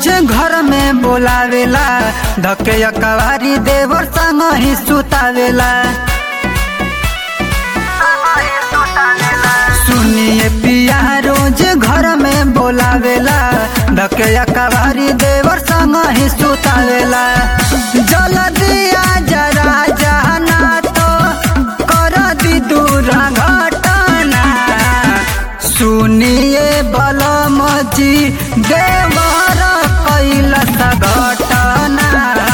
रोज घर में बोलावेला धके कवारी देवर संग ही सुतावेला सुनिए पिया रोज घर में बोलावेला धके कवारी देवर संग ही सुतावेला जल दिया जरा जाना तो कर दी दूर घटना सुनिए बलम जी देवर कैलस घटना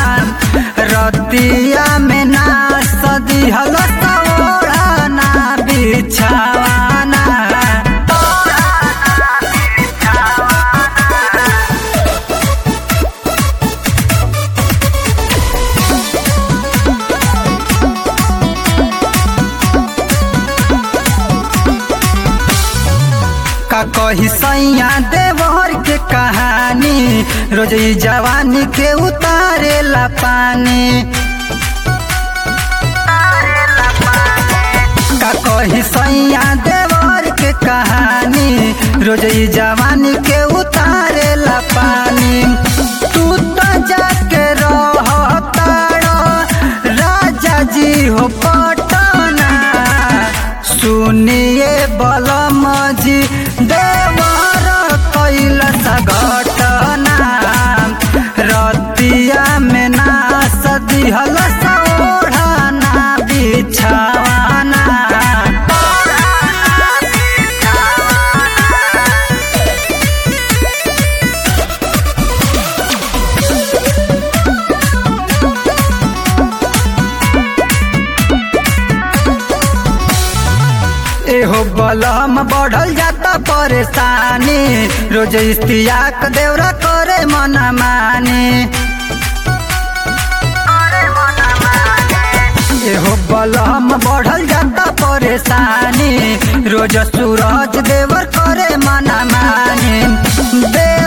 रतिया में ना सदी हलस ओढ़ना बिछावाना का कही सैया देवर के कहानी रोज ई जवानी के उतारे ला पानी का कही सैया देवर के कहानी रोज ई जवानी के उतारे ला पानी तू तो जाके रह राजा जी हो पटना सुनिए बलम जी देवर कैलस घटना रतिया में ना सदी हलस ओढ़ना बिछावाना एहो बलम बढ़ल जाता परेशानी रोज इस्तियाक देवरा करे मना मानी एहो बलम बढ़ल जाता परेशानी रोज सूरज देवर करे मना मानी दे